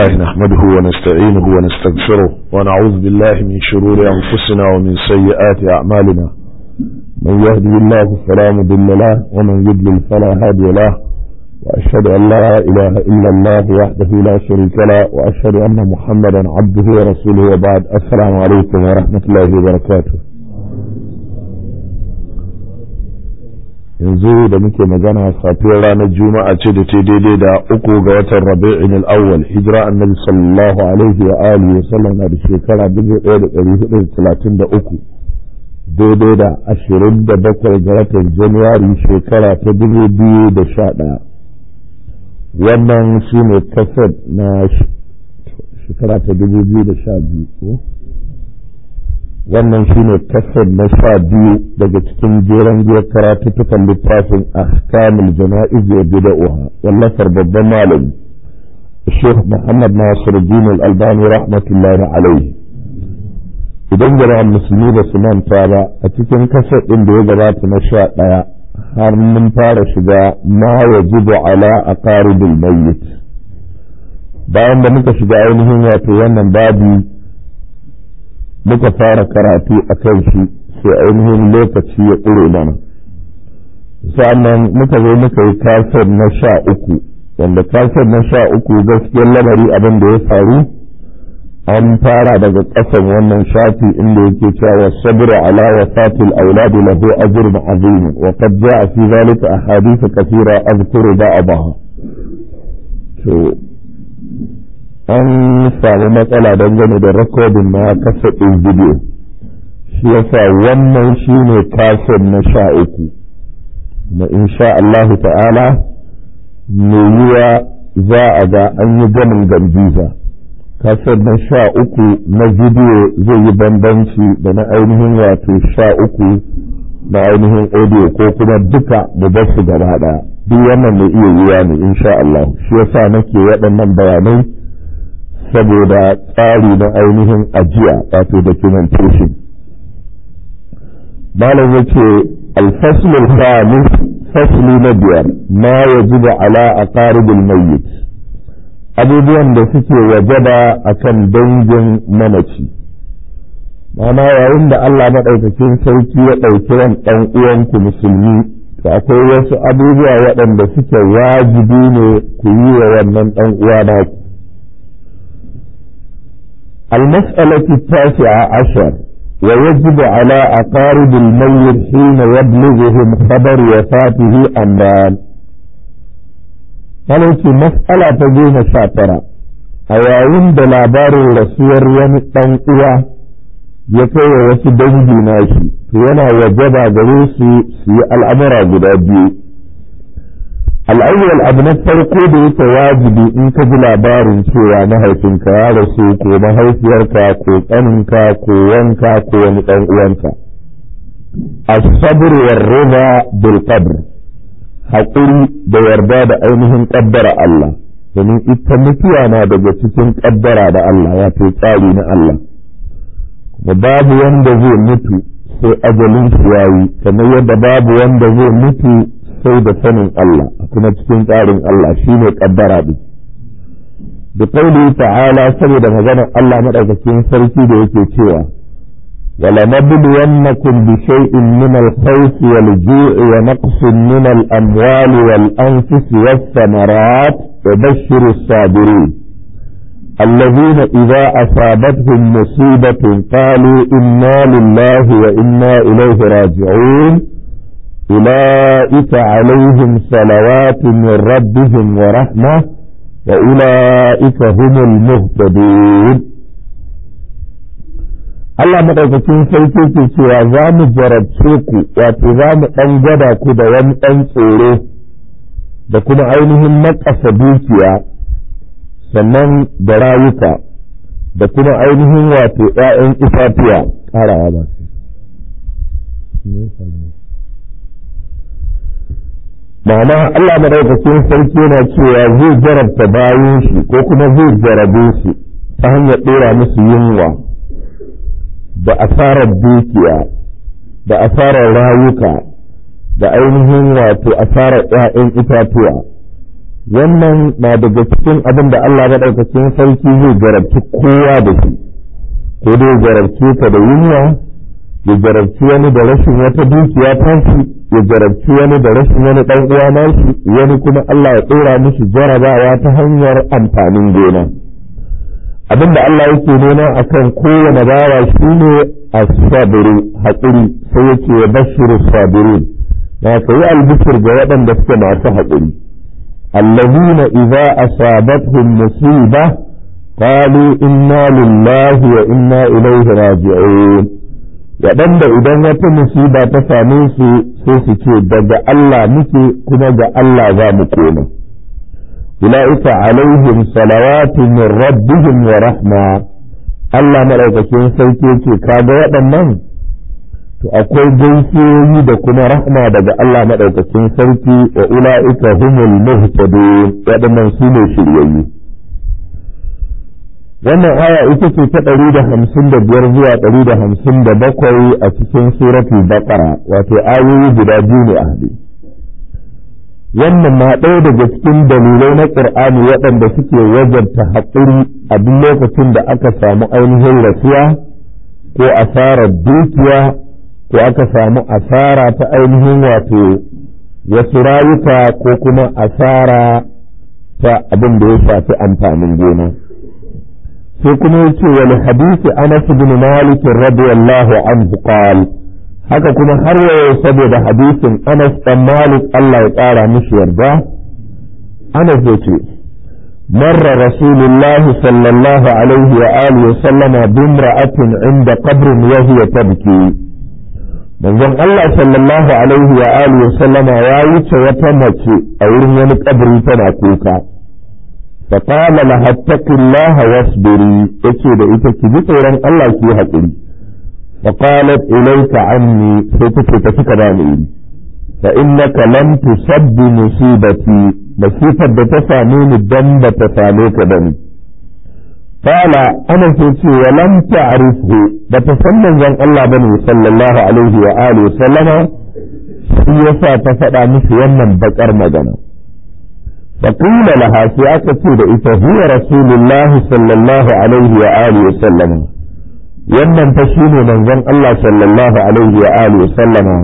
الله نحمده ونستعينه ونستغفره ونعوذ بالله من شرور أنفسنا ومن سيئات أعمالنا من يهدي الله فلا مضل له ومن يضلل فلا هادي له وأشهد أن لا إله إلا الله وحده لا شريك له وأشهد أن محمدا عبده ورسوله وبعد السلام عليكم ورحمة الله وبركاته yanzu da muke magana safiyar ranar juma'a ce da ta daidai da uku ga watan rabi'in al-awwal hijira annabi sallallahu alaihi wa alihi wa sallam na da shekara 1433 daidai da 27 ga watan januwari shekara ta 2011 wannan shi ne kasar na shekara ta 2012 ko wannan shine kasar na sha biyu daga cikin jeren giyar karatuttukan littafin ahkamul jana'iz wa bid'ah wallafar babban malami Sheikh Muhammad Nasir Din Al-Albani rahmatullahi alaihi idan jama'an musulmi da su manta ba a cikin kasar ɗin da ya gabata na sha ɗaya har mun fara shiga ma yajibu ala aqaribil mayyit bayan da muka shiga ainihin wato wannan babu muka fara karatu a kan shi sai ainihin lokaci ya ƙure mana sa'annan muka zo muka yi kasar na sha uku wanda kasar na sha uku gaskiyar lamari abin da ya faru an fara daga ƙasan wannan shafi inda yake cewa sabra ala wafatil auladi lahu ajrun azim wa qad ja'a fi dhalika ahadith kathira azkuru ba'daha to an samu matsala dangane da rikodin na kasadin bidiyo shi yasa wannan shi ne kasar na sha uku kuma insha Allah ta'ala mai yiwa za a ga an yi gamin gambiza kasar na sha uku na bidiyo zai yi bambanci da na ainihin wato sha uku na ainihin audio ko kuma duka mu bar su gaba ɗaya duk wannan mai iya yiwa ne insha Allah shi yasa nake waɗannan bayanai saboda tsari na ainihin ajiya wato documentation malam ya ce alfaslul khamis fasli na biyar ma yajibu ala aqaribil mayyit abubuwan da suke wajaba akan dangin mamaci mana yayin da Allah maɗaukakin sarki ya ɗauki ran ɗan uwanku musulmi to akwai wasu abubuwa waɗanda suke wajibi ne ku yi wa wannan ɗan uwa naku المسألة التاسعة عشر ويجب على أقارب الميت حين يبلغهم خبر وفاته أمران قالت مسألة تجين شاطرة أيين دلابار الرسول يمتن إياه يكوي وسدنجي ناشي فينا وجب جريسي في الأمر قد al'awwal abu na farko da yake wajibi in ka ji labarin cewa mahaifinka ya rasu ko mahaifiyarka ko ƙaninka ko wanka ko wani ɗan uwanka as-sabr war rida bil qadr haƙuri da yarda da ainihin ƙaddara Allah domin ita mutuwa na daga cikin ƙaddara da Allah wato tsari na Allah kuma babu wanda zai mutu sai ajalin shi yayi kamar yadda babu wanda zai mutu sai da sanin Allah kuma cikin tsarin Allah shine kaddara din da kauli ta'ala saboda maganar Allah madaukakin sarki da yake cewa wala nabluwannakum bi shay'in min al-khawf wal-ju'i wa naqsin min al-amwali wal-anfus was-thamarat wa bashshir as-sabirin الذين إذا أصابتهم مصيبة قالوا إنا لله وإنا إليه راجعون أولئك عليهم صلوات من ربهم ورحمة وأولئك هم المهتدون Allah maɗaukakin sarki ke cewa za mu jarabce ku wato za mu ɗan gwada ku da wani ɗan tsoro da kuma ainihin naƙasa dukiya sannan da rayuka da kuma ainihin wato ‘ya'yan itatuwa ƙarawa ba su. ma'ana Allah madaukakin sarki yana cewa zai jarabta bayan shi ko kuma zai jarabe su ta hanyar ɗora musu yunwa da asarar dukiya da asarar rayuka da ainihin wato asarar ‘ya'yan itatuwa wannan na daga cikin abin da Allah maɗaukacin sarki zai garabci kowa da shi ko dai garabce ka da yunwa ya jarabci wani da rashin wata dukiya tashi ya jarabci wani da rashin wani ɗan uwa nashi wani kuma Allah ya ɗora mishi jarabawa ta hanyar amfanin gona abin da Allah yake nuna akan kowane bawa shine as-sabru haƙuri sai yake ya bashiru sabirin na ka yi albishir ga waɗanda suke masu haƙuri allazina idza asabatuhum musiba qalu inna lillahi wa inna ilaihi raji'un waɗanda idan wata musiba ta same su sai su ce daga Allah muke kuma ga Allah za mu koma ula'ika alaihim salawatu min rabbihim wa rahma Allah madaukakin sarki ce kaga waɗannan to akwai gaisuwoyi da kuma rahma daga Allah madaukakin sarki wa ula'ika humul muhtadun waɗannan su ne shiryayyu wannan aya ita ce ta ɗari da hamsin da biyar zuwa ɗari da hamsin da bakwai a cikin suratul baqara wato ayoyi guda biyu ne a haɗe wannan na ɗaya daga cikin dalilai na ƙur'ani waɗanda suke wajarta haƙuri a duk lokacin da aka samu ainihin rasuwa ko asarar dukiya ko aka samu asara ta ainihin wato wasu rayuka ko kuma asara ta abin da ya shafi amfanin gona. sai kuma yace wal hadisi Anas bin Malik radiyallahu anhu qal haka kuma har yau saboda hadisin Anas dan Malik Allah ya tsara mishi yarda Anas yace مر رسول الله صلى الله عليه وآله وسلم بامرأة عند قبر وهي تبكي من ذن الله صلى الله عليه وآله وسلم يا يتش وتمشي أو من قبر تناكوكا فقال لها اتق الله واصبري yace da ita ki ji tsoron Allah ki yi haƙuri فقالت إليك عني سيتك تفك داني فإنك لم تصب مصيبتي مصيبة بتسامين الدم بتساميك بني قال أنا سيتي ولم تعرفه بتسمى زن الله بني صلى الله عليه وآله وسلم سيسا تفدى مثل يمن بكر مدنه فقيل لها في أكتب إذا هو رسول الله صلى الله عليه وآله وسلم wannan fa shine manzon Allah sallallahu alaihi wa alihi wa sallama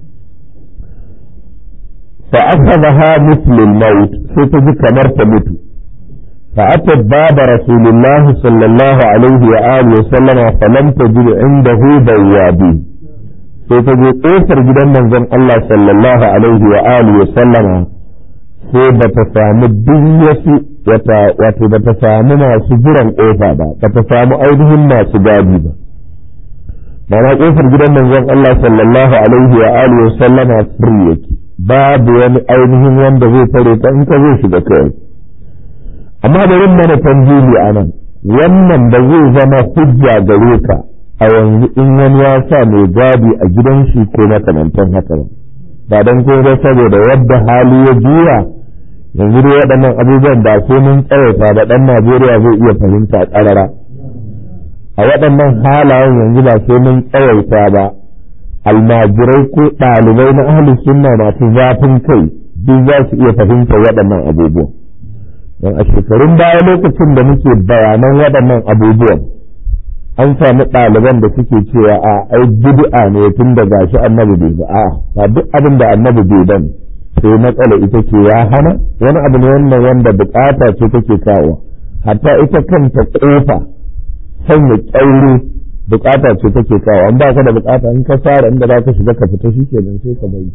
fa akhadha mithl al-maut sai ta ji kamar ta mutu fa atat baba rasulullah sallallahu alaihi wa alihi wa sallama fa lam tajid indahu bawabi sai ta je kofar gidan manzon Allah sallallahu alaihi wa alihi wa sallama sai ba ta samu duk wasu wato ba ta samu masu jiran kofa ba ba ta samu ainihin masu gadi ba mana kofar gidan manzon Allah sallallahu alaihi wa alihi wa sallama free yake babu wani ainihin wanda zai tare ta in ka zai shiga kai amma bari mana tanjili a nan wannan da zai zama hujja gare ka a yanzu in wani ya sa mai gadi a gidan shi ko makamantan haka ba ba don kuma saboda yadda hali ya juya yanzu dai waɗannan abubuwan ba sai mun tsawaita ba ɗan Najeriya zai iya fahimta ƙarara a waɗannan halayen yanzu ba sai mun tsawaita ba almajirai ko ɗalibai na ahli sunna masu zafin kai duk za su iya fahimta waɗannan abubuwan don a shekarun baya lokacin da muke bayanan waɗannan abubuwan an sami ɗaliban da suke cewa a ai bid'a ne tun da gashi annabi bai ba a ba duk abin da annabi bai bane sai matsala ita ce ya hana wani abu ne wannan wanda bukata ce take kawo hatta ita kanta kofa sanya kyaure bukata ce take kawo an ba ka da bukata in ka fara inda za ka shiga ka fita shi kenan sai ka bari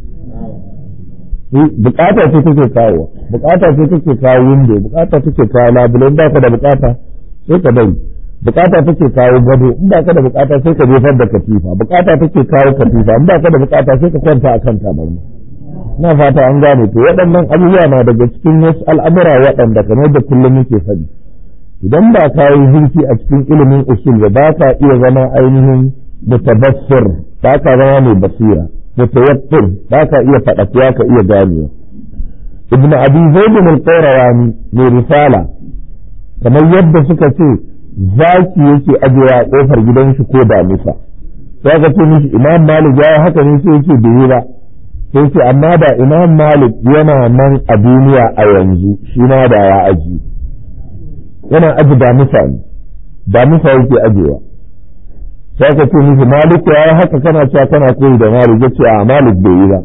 bukata ce take kawo bukata ce take kawo window bukata take kawo labule in ba ka da bukata sai ka bari bukata take kawo gado in ba ka da bukata sai ka jefar da katifa bukata take kawo katifa in ba ka da bukata sai ka kwanta akan tabarma na fata an gane to waɗannan abubuwa na daga cikin wasu al'amura waɗanda kamar da kullum muke faɗi idan ba ka yi zurfi a cikin ilimin usul ba ba ka iya zama ainihin mutabassir ba ka zama mai basira mutawakkil ba ka iya faɗaƙiya ka iya ganewa ibn abi zaid bin qayrawani mai risala kamar yadda suka ce zaki yake ajewa a kofar gidan shi ko da musa sai ka ce mishi imam malik ya haka ne sai yake bai ba sai ce amma da imam malik yana nan a duniya a yanzu shi ma da ya aji yana aji da mutane da mutane yake ajewa sai ka ce mishi malik ya yi haka kana cewa kana koyi da malik ya ce a malik bai yi ba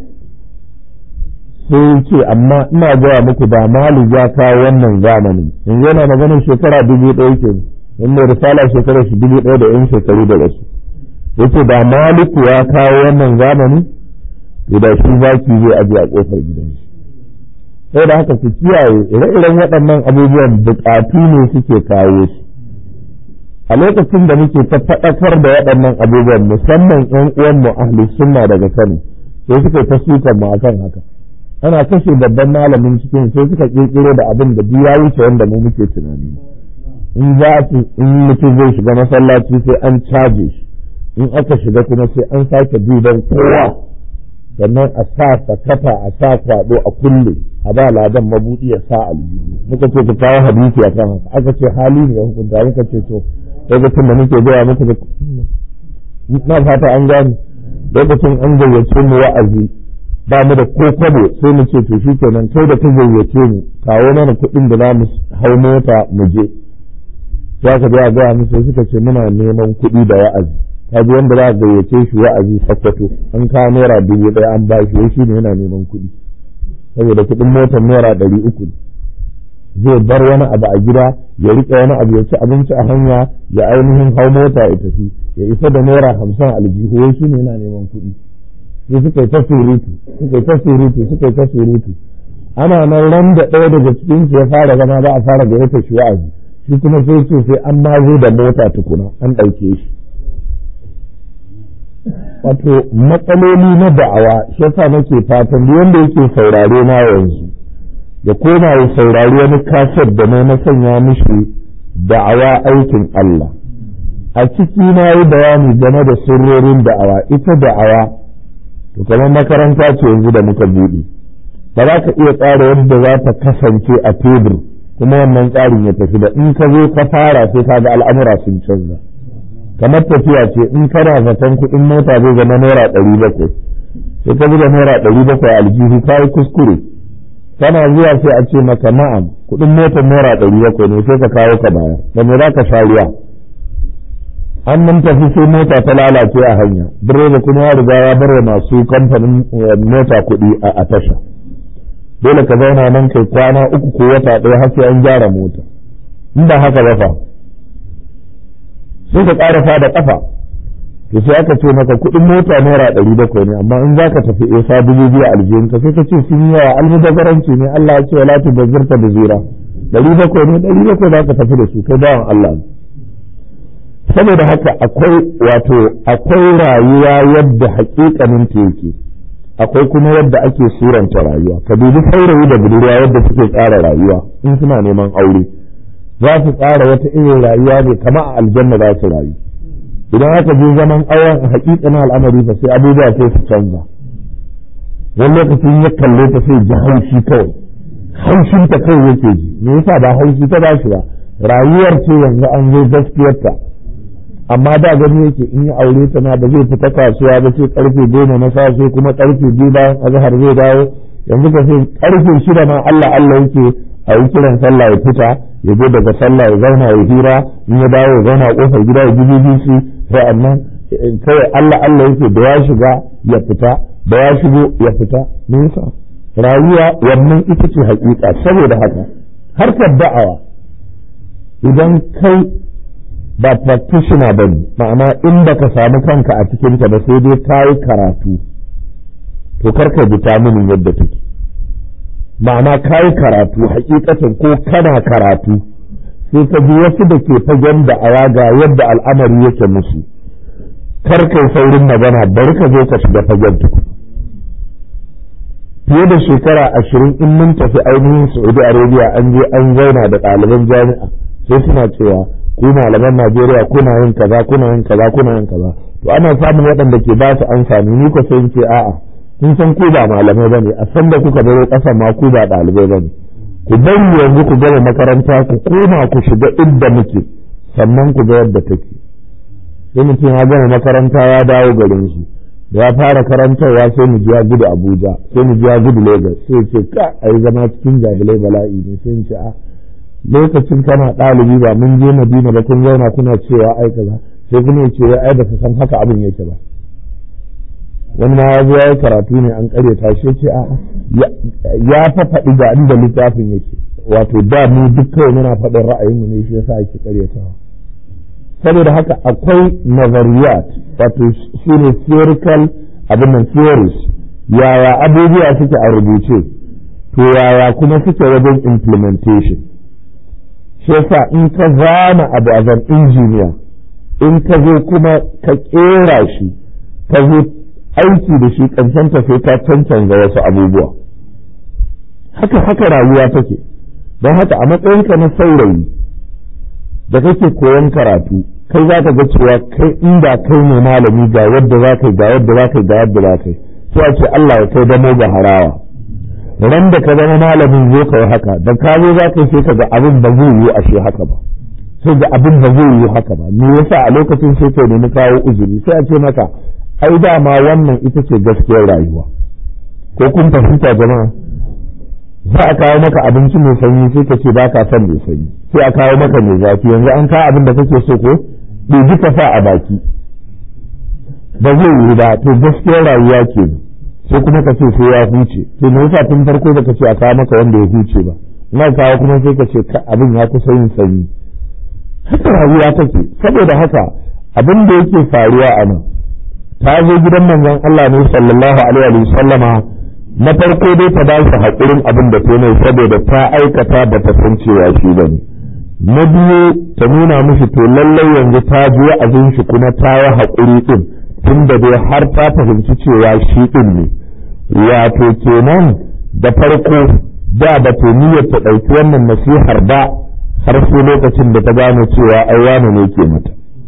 sai ce amma ina gaya muku da malik ya kawo wannan zamanin yanzu yana maganin shekara dubu ɗaya ke in mai risala shekara shi dubu ɗaya da yan shekaru da wasu yace da maliku ya kawo wannan zamanin to da shi zaki zai aje a kofar gidan shi sai da haka ku kiyaye ire-iren waɗannan abubuwan buƙatu ne suke kawo su a lokacin da muke ta faɗakar da waɗannan abubuwan musamman ƴan uwanmu ahli sunna daga Kano sai suka ta sukan mu akan haka ana kashe babban malamin cikin sai suka kirkiro da abin da duk ya wuce wanda mu muke tunani in za in mutum zai shiga masallaci sai an caje shi in aka shiga kuma sai an sake duban kowa sannan a sa sakata a sa kwado a kulle a ba ladan mabudi ya sa aljihu muka ce ku kawo hadisi a kan haka aka ce hali ne ya hukunta muka ce to lokacin da muke gaya muku da na fata an gane lokacin an gayyace mu wa'azi ba mu da ko kwabo sai mu ce to shikenan kai da ka gayyace mu kawo mana kuɗin da za mu hau mota mu je ya ka ga gaya musu suka ce muna neman kuɗi da wa'azi kaji wanda za a gayyace shi wa'azi sakwato an kawo naira dubu ɗaya an ba shi shi ne yana neman kuɗi saboda kuɗin motar naira ɗari uku zai bar wani abu a gida ya riƙe wani abu ya ci abinci a hanya ya ainihin hau mota ya tafi ya isa da naira hamsin aljihu wai shi ne yana neman kuɗi sai suka yi ta surutu suka yi ta surutu suka yi ta surutu ana nan ran da ɗaya daga cikin su ya fara zama za a fara gayyata shi wa'azi shi kuma sai ce sai an ma zo da mota tukuna an ɗauke shi wato matsaloli na da'awa shi yasa nake fatan duk wanda yake saurare na yanzu ya koma ya saurari wani kasar da na na sanya mishi da'awa aikin Allah a ciki na yi bayani game da sirrorin da'awa ita da'awa to kamar makaranta ce yanzu da muka buɗe ba za ka iya tsara yadda za ta kasance a tebur kuma wannan tsarin ya tafi da in ka zo ka fara sai ka ga al'amura sun canza kamar tafiya ce in kana zaton kuɗin mota zai zama naira ɗari bakwai sai ka buga naira ɗari bakwai aljihu ka yi kuskure kana zuwa sai a ce maka na'am kuɗin motar naira ɗari bakwai ne sai ka kawo ka baya da me za ka sha ruwa an nan tafi sai mota ta lalace a hanya direba kuma ya riga ya bar masu kamfanin mota kuɗi a tasha dole ka zauna nan kai kwana uku ko wata ɗaya har sai an gyara mota in ba haka ba fa sai ka ƙarasa da ƙafa to sai aka ce maka kuɗin mota naira ɗari bakwai ne amma in za ka tafi isa dubu biyu aljihun ka sai ka ce sun yi yawa almubazzaranci ne Allah ya ce wala tubazzirta da zira ɗari bakwai ne ɗari bakwai za ka tafi da su kai bawan Allah saboda haka akwai wato akwai rayuwa yadda hakikanin ta yake akwai kuma yadda ake suranta rayuwa ka dubi saurayi da budurwa yadda suke tsara rayuwa in suna neman aure za su tsara wata irin rayuwa ne kama a aljanna za su rayu idan aka je zaman auren a hakikanin al'amari fa sai abubuwa sai su canza wani lokacin ya kalle ta sai ji haushi kawai haushin ta kawai yake ji me yasa ba haushi ta bashi ba rayuwar ce yanzu an zo gaskiyarta amma da gani yake in ya aure ta na ba zai fita kasuwa ba sai karfe goma na safe kuma karfe biyu bayan azhar zai dawo yanzu ka sai karfe shida ma Allah Allah yake a yi kiran sallah ya fita ya je daga sallah ya zauna ya hira in ya dawo ya zauna a kofar gida ya ji BBC sa'annan kawai Allah Allah yake da ya shiga ya fita da ya shigo ya fita me yasa rayuwa wannan ita ce hakika saboda haka harkar da'awa idan kai ba practitioner ba ne ma'ana in baka samu kanka a cikin ta ba sai dai ka yi karatu to karka ji taminin yadda take ma'ana ka yi karatu hakikatan ko kana karatu sai ka ji wasu da ke fagen da awa ga yadda al'amari yake musu karka yi saurin magana bari ka zo ka shiga fagen tuku fiye da shekara ashirin in mun tafi ainihin saudi arabia an je an zauna da ɗaliban jami'a sai suna cewa ku malaman Najeriya kuna yin kaza kuna yin kaza kuna yin kaza to ana samun waɗanda ke ba su ansa ni ko sai ce a'a kun san ku ba malamai bane a san da kuka baro ƙasa ma ku ba ɗalibai bane ku bari yanzu ku gama makaranta ku koma ku shiga inda muke sannan ku ga yadda take sai mutum ya gama makaranta ya dawo garin su ya fara karantarwa sai mu ji ya gudu abuja sai mu ji ya gudu lagos sai ce ka ai zama cikin jahilai bala'i ne sai ce a lokacin kana ɗalibi ba mun je madina ba kun zauna kuna cewa ai kaza sai kuma ya ce ai ba san haka abin yake ba wani ma ya zo ya yi karatu ne an karyata shi ce a ya fa faɗi ga inda littafin yake wato da mu duk kawai muna faɗin ra'ayinmu ne shi yasa ake karyatawa saboda haka akwai nazariyat wato shi ne theoretical abin nan theories yaya abubuwa suke a rubuce to yaya kuma suke wajen implementation shi yasa in ka zana abu a zan injiniya in ka zo kuma ka kera shi ka zo aiki da shi ta sai ka cancanza wasu abubuwa haka haka rayuwa take don haka a matsayinka na saurayi da kake koyon karatu kai za ka ga cewa kai inda kai ne malami ga yadda za ka yi ga yadda za ka yi ga yadda za ka yi sai a ce Allah ya kai damo ga harawa ran da ka zama malamin zo ka yi haka da ka zo za ka yi sai ka ga abin ba zai yi ashe haka ba sai ga abin ba zai yi haka ba me yasa a lokacin sai ka nemi kawo uzuri sai a ce maka ai dama wannan ita ce gaskiyar rayuwa ko kun fahimta jama'a za a kawo maka abinci mai sanyi sai ka ce ba ka son mai sanyi sai a kawo maka mai zafi yanzu an kawo abin da kake so ko ɗebi ka sa a baki ba zai yi ba to gaskiyar rayuwa ke sai kuma ka ce sai ya huce to me yasa tun farko baka ce a kawo maka wanda ya huce ba ina kawo kuma sai ka ce abin ya kusa yin sanyi haka rayuwa take saboda haka abin da yake faruwa a nan ta zo gidan manzon Allah ne sallallahu alaihi wa sallama na farko dai ta ba shi haƙurin abin da ta mai saboda ta aikata ba ta san cewa shi ba ne na biyu ta nuna mishi to lallai yanzu ta ji wa'azin shi kuma ta yi haƙuri ɗin tun da dai har ta fahimci cewa shi ɗin ne wato kenan da farko da ba ta niyyar ta ɗauki wannan nasihar ba har sai lokacin da ta gane cewa ai wane ne ke mata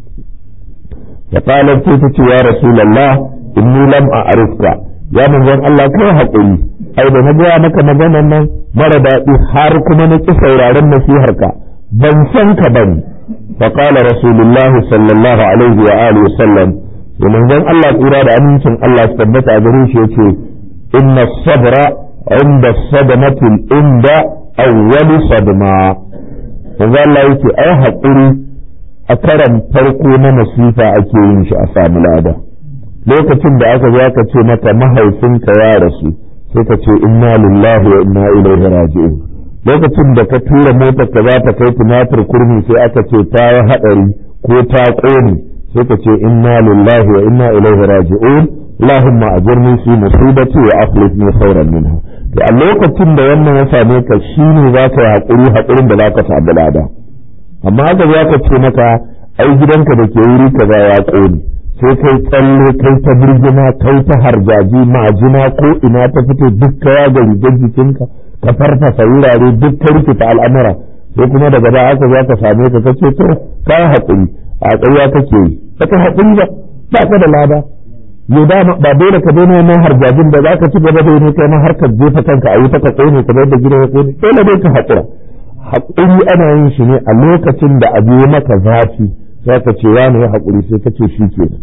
da qalat sai ta ce ya rasulullah inni lam a'rifka ya manzon Allah kai haƙuri ai da na gaya maka maganan nan mara daɗi har kuma na ƙi sauraron nasiharka ban san ka bane fa qala rasulullah sallallahu alaihi wa alihi wasallam da manzon Allah tsira da amincin Allah su tabbata a gare shi yace inna sabra inda sadamati inda awwal sadma manzon Allah yake ai haƙuri a karan farko na masifa ake yin shi a samu lada lokacin da aka zo aka ce mata mahaifinka ya rasu sai ka ce inna lillahi wa inna ilaihi raji'un lokacin da ka tura motar ka za ta kai tumatir kurmi sai aka ce ta yi hadari ko ta kone sai ka ce inna lillahi wa inna ilaihi raji'un allahumma ajirni fi musibati wa akhlifni khairan minha to a lokacin da wannan ya same ka shine za ka yi hakuri hakurin da za ka samu lada amma haka za ka ce maka ai gidanka da ke wuri kaza ya kone sai kai tsalle kai ta birgima kai ta harjaji majina ko ina ta fito duk kaya ga rigar jikinka ka farfasa wurare duk ka rikita al'amura sai kuma daga da aka za ka same ka kace to ka haƙuri a ƙarya kake yi baka haƙuri ba ba ka da lada yo da ba dole ka daina wannan harjajin da za ka ci gaba da yi kai ma har ka jefa kanka a yi ta ka kone kamar da gidan ya kone dole dai ka haƙura haƙuri ana yin shi ne a lokacin da abu ya maka zafi sai ka ce wani ya haƙuri sai ka ce shi ke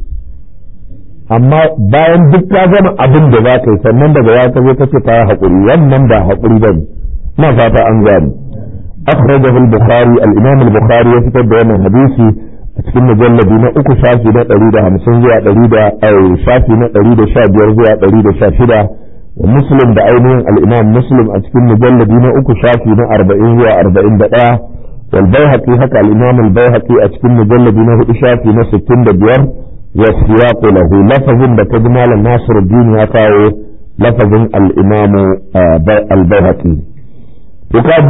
amma bayan duk ka gama abin da za ka yi sannan daga ya ka zo ka ce ka yi haƙuri wannan ba haƙuri ba ne ina fata an gani akhrajahu al-bukhari al-imam al-bukhari ya fitar da wannan hadisi a cikin mujalladi na uku shafi na ɗari da hamsin zuwa ɗari da shafi na ɗari da sha biyar zuwa ɗari da sha shida wa muslim da ainihin al-imam muslim a cikin mujalladi na uku shafi na arba'in zuwa arba'in da ɗaya والبيهقي هكا الإمام البيهقي أتكلم مجلد نه إشاء في نفس التند بير والسياق له لفظ بتجمال الناصر الدين يقاو لفظ الإمام البيهقي وقد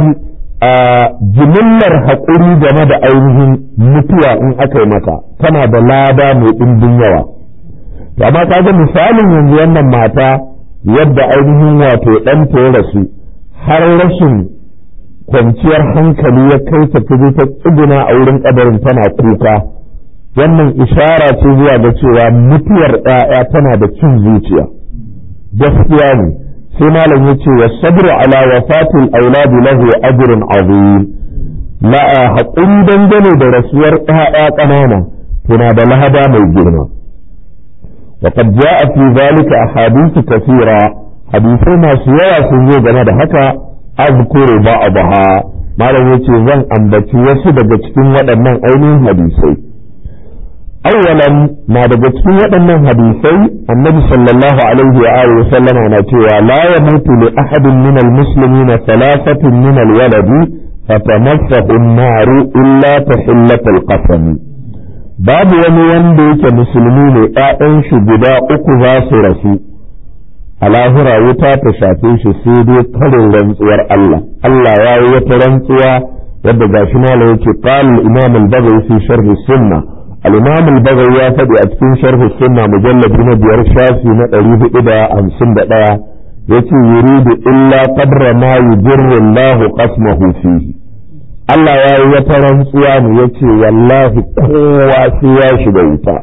jimillar haƙuri game da ainihin mutuwa in aka yi maka tana da lada mai ɗimbin yawa amma ka ga misalin yanzu wannan mata yadda ainihin wato ɗanta ya rasu har rashin kwanciyar hankali ya kai ta fito ta tsuguna a wurin kabarin tana kuka wannan ishara ce zuwa ga cewa mutuwar ɗaya tana da cin zuciya gaskiya ne sai malam ya ce wa sabru ala wafatil auladi lahu ajrun azim la haƙuri dangane da rasuwar ɗaya ƙanana tana da lahada mai girma وقد جاء في ذلك أحاديث كثيرة حديثي ما سيرا سنجو جنا da haka أذكر بعضها ما لم يتي زن أنبتي وسد cikin waɗannan ainihin hadisai أولا ما daga cikin waɗannan hadisai annabi sallallahu alaihi wa alihi wa sallam na cewa la yamutu li ahadin min almuslimin thalathatun min alwaladi fatamassahu an-nar illa tahillat alqasam babu wani wanda yake musulmi ne ƴaƴan shi guda uku za su rasu a lahira wuta ta shafe shi sai dai karin rantsuwar Allah Allah ya yi wata rantsuwa wadda gashi malam yake qala al-imam al-baghawi fi sharh sunnah الإمام البغوي يا فدي أتكين شرح السنة مجلد من ديار شافي نقريه إذا أمسن بقى يتي يريد إلا قدر ما يجر الله قسمه فيه Allah ya yi wata rantsuwa ne ya ce wallahi kowa sai ya shiga wuta.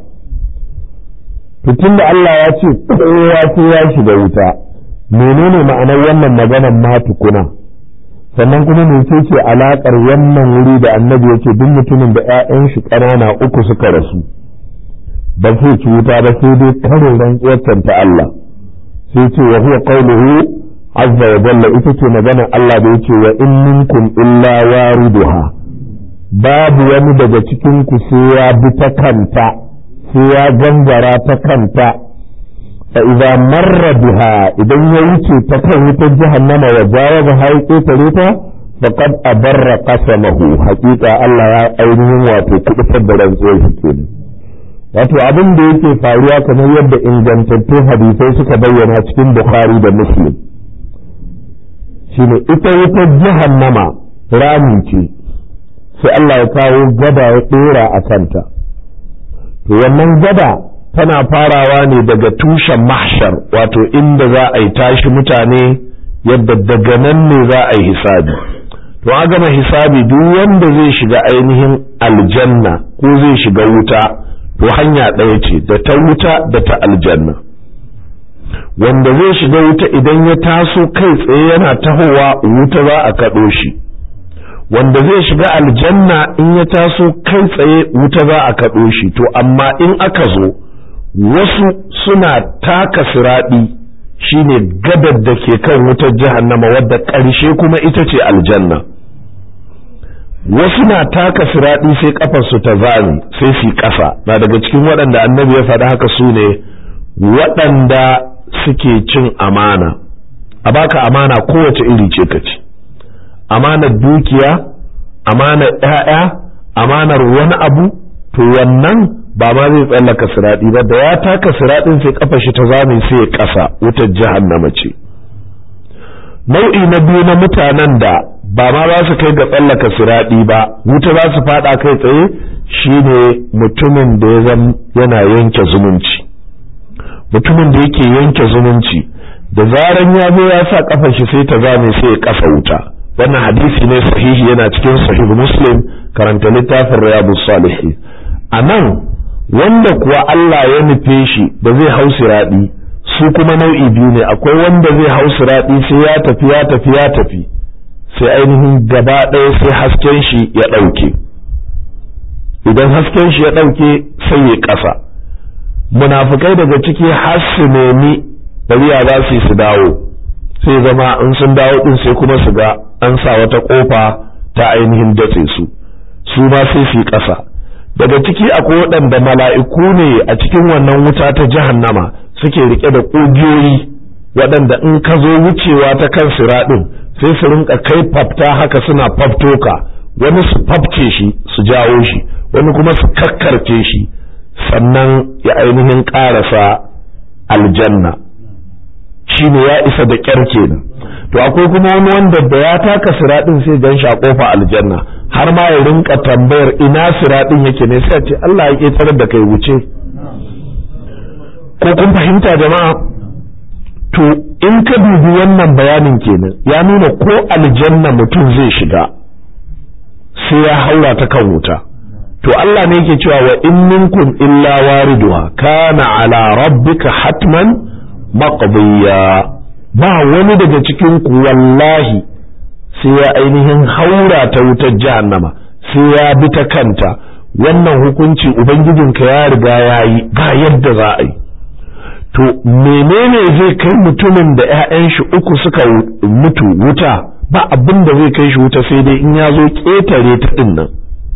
Fitin da Allah ya ce kowa sai ya shiga wuta, menene ma'anar wannan maganar ma tukuna? sannan kuma mece ce alaƙar wannan wuri da annabi ya ce duk mutumin da 'ya'yan shi ƙanana uku suka rasu ba zai ci wuta ba sai dai karin rantsuwar ta Allah sai ce wa huwa qawluhu azza wa jalla ita ce maganar Allah da yace wa in minkum illa wariduha babu wani daga cikin ku sai ya bi ta kanta sai ya gangara ta kanta فإذا مر بها إذا يوتي تكوت جهنم وجاوزها يقتل فقد أبر قسمه حقيقة الله يا أينهم واتو كتفر بران سوى wato abin da yake faruwa kamar yadda ingantattun hadisai suka bayyana cikin bukhari da muslim shine ita wutar jahannama rami ce sai Allah ya kawo gada ya ɗora a kanta to wannan gada tana farawa ne daga tushen mahshar wato inda za a yi tashi mutane yadda daga nan ne za a yi hisabi to a gama hisabi duk wanda zai shiga ainihin aljanna ko zai shiga wuta to hanya ɗaya ce da ta wuta da ta aljanna wanda zai shiga wuta idan ya taso kai tsaye yana tahowa wuta za a kaɗo shi wanda zai shiga aljanna in ya taso kai tsaye wuta za a kaɗo shi to amma in aka zo wasu suna taka siraɗi shine gadar da ke kan wutar jahannama wadda ƙarshe kuma ita ce aljanna wasu na taka siraɗi sai ƙafarsu ta zami sai su ƙasa na daga cikin waɗanda annabi ya faɗi haka su ne waɗanda suke cin amana a baka amana kowace iri ce ka ci amanar dukiya amanar ‘ya'ya amanar wani abu to wannan ba ma zai tsallaka siraɗi ba da ya taka siraɗin sai kafa shi ta zame sai ya ƙasa wutar jahannama ce nau'i na biyu na mutanen da ba ma za su kai ga tsallaka siraɗi ba wuta za su faɗa kai tsaye shine mutumin da ya zama yana yanke zumunci mutumin da yake yanke zumunci da zaran ya zo ya sa kafar shi sai ta zame sai ya ƙasa wuta wannan hadisi ne sahihi yana cikin sahih muslim karanta littafin riyadus salihin a nan wanda kuwa Allah ya nufe shi da zai hau siraɗi su kuma nau'i biyu ne akwai wanda zai hau siraɗi sai ya tafi ya tafi ya tafi sai ainihin gaba ɗaya sai hasken shi ya ɗauke idan hasken shi ya ɗauke sai ya ƙasa munafukai daga ciki har su nemi bariya za su yi su dawo sai zama in sun dawo ɗin sai kuma su ga an sa wata ƙofa ta ainihin datse su su ma sai su yi ƙasa daga ciki akwai waɗanda mala'iku ne a cikin wannan wuta ta jahannama suke rike da ƙugiyoyi waɗanda in ka zo wucewa ta kan siraɗin sai su rinka kai fafta haka suna faftoka wani su fafce shi su jawo shi wani kuma su kakkarce shi sannan ya ainihin ƙarasa aljanna shi ne ya isa da ƙyar kenan to akwai kuma wani wanda da ya taka siraɗin sai gan shi a ƙofa aljanna har ma ya rinka tambayar ina siraɗin yake ne sai ce Allah ya ƙetarar da kai wuce ko kun fahimta jama'a to in ka dubi wannan bayanin kenan ya nuna ko aljanna mutum zai shiga sai ya haura ta kan wuta to Allah ne yake cewa wa in minkum illa wariduha kana ala rabbika hatman maqdiya ba wani daga cikin ku wallahi sai ya ainihin haura ta wutar jahannama sai ya bi ta kanta wannan hukunci ubangijinka ya riga ya yi ba yadda za a yi to menene zai kai mutumin da 'ya'yan shi uku suka mutu wuta ba abin da zai kai shi wuta sai dai in ya zo ƙetare ta ɗin nan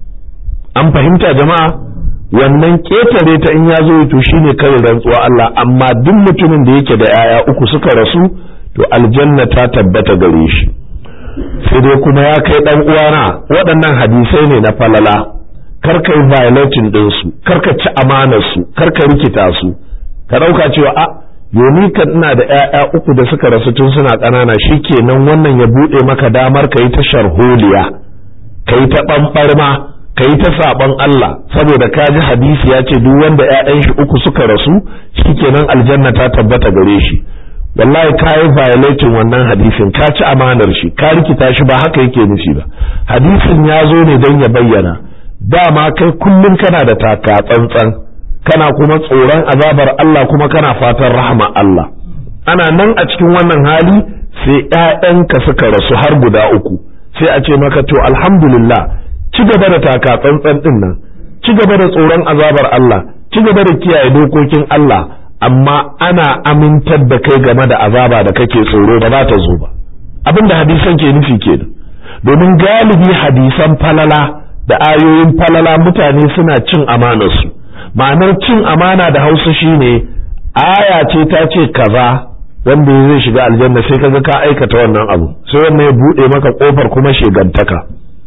an fahimta jama'a wannan ƙetare ta in ya zo to shine kawai rantsuwa Allah amma duk mutumin da yake da 'ya'ya uku suka rasu to aljanna ta tabbata gare shi sai dai kuma ya kai dan uwana waɗannan hadisai ne na falala kar ka yi violating ɗinsu kar ka ci amanarsu kar ka rikita su ka ɗauka cewa a yomi kan ina da ‘ya'ya uku da suka rasu tun suna ƙanana shi kenan wannan ya buɗe maka damar ka yi ta sharholiya ka yi ta ɓanɓarma ka yi ta saɓon Allah saboda ka ji hadisi ya ce duk wanda ‘ya'yan shi uku suka rasu shi kenan aljanna ta tabbata gare shi wallahi ka yi violating wannan hadisin ka ci amanar shi ka rikita shi ba haka yake nufi ba hadisin ya zo ne don ya bayyana dama kai kullum kana da taka tsantsan kana kuma tsoron azabar Allah kuma kana fatan rahama Allah ana nan a cikin wannan hali sai ƴaƴanka suka rasu har guda uku sai a ce maka to alhamdulillah ci gaba da taka tsantsan din nan ci gaba da tsoron azabar Allah ci gaba da kiyaye dokokin Allah amma ana amintar da kai game da azaba da kake tsoro ba za ta zo ba abin da hadisan ke nufi kenan domin galibi hadisan falala da ayoyin falala mutane suna cin amanarsu ma'anar cin amana da hausa shine aya ce ta ce kaza wanda zai shiga aljanna sai kaga ka aikata wannan abu sai wannan ya bude maka kofar kuma shegantaka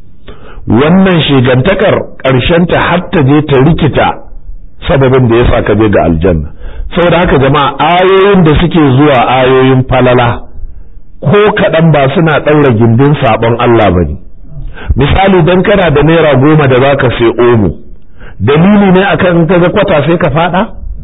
wannan shegantakar ta har ta je ta rikita sababin da yasa ka je ga aljanna saboda haka jama'a ayoyin da suke zuwa ayoyin falala ko kaɗan ba suna ɗaura gindin saɓon Allah ba ne misali don kana da naira goma da za ka sai omo dalili ne akan in kaga kwata sai ka faɗa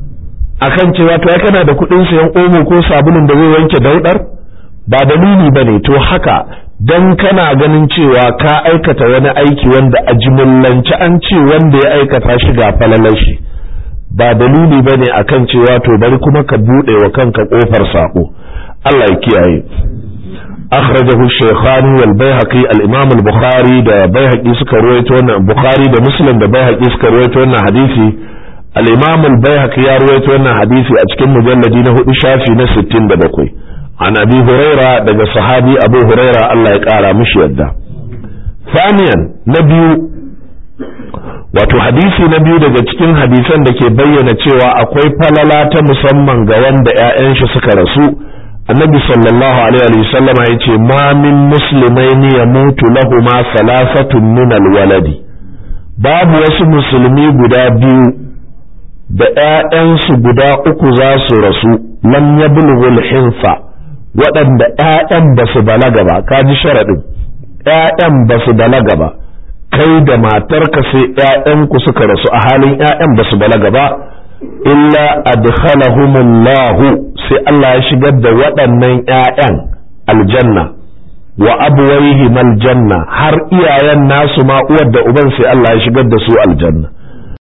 akan cewa to ya kana da kuɗin sayan omo ko sabulun da zai wanke daudar ba dalili ba ne to haka don kana ganin cewa ka aikata wani aiki wanda a jimillance an ce wanda ya aikata shi ga falalar shi ba dalili ba ne akan cewa to bari kuma ka buɗe wa kanka ƙofar saƙo Allah ya kiyaye akhrajahu shaykhani wal baihaqi al imam al bukhari da baihaqi suka ruwaito wannan bukhari da muslim da baihaqi suka ruwaito wannan hadisi al imam al baihaqi ya ruwaito wannan hadisi a cikin mujalladi na hudu shafi na 67 an abi huraira daga sahabi abu huraira Allah ya kara mishi yadda ثانيا نبيو wato hadisi na biyu daga cikin hadisan da ke bayyana cewa akwai falala ta musamman ga wanda 'ya'yan shi suka rasu annabi sallallahu alaihi wa sallam ya ce ma min muslimaini ya mutu lahuma salasatun min alwaladi babu wasu musulmi guda biyu da 'ya'yansu guda uku za su rasu lam yablughul hinsa waɗanda 'ya'yan ba su balaga ba kaji sharaɗin 'ya'yan ba su balaga ba kai da matarka sai ‘ya'yanku suka rasu a halin ‘ya'yan ba su balaga ba, illa adkhalahumullahu sai Allah ya shigar da waɗannan ‘ya'yan aljanna wa abuwaihim aljanna har iyayen nasu ma uwar da uban sai Allah ya shigar da su aljanna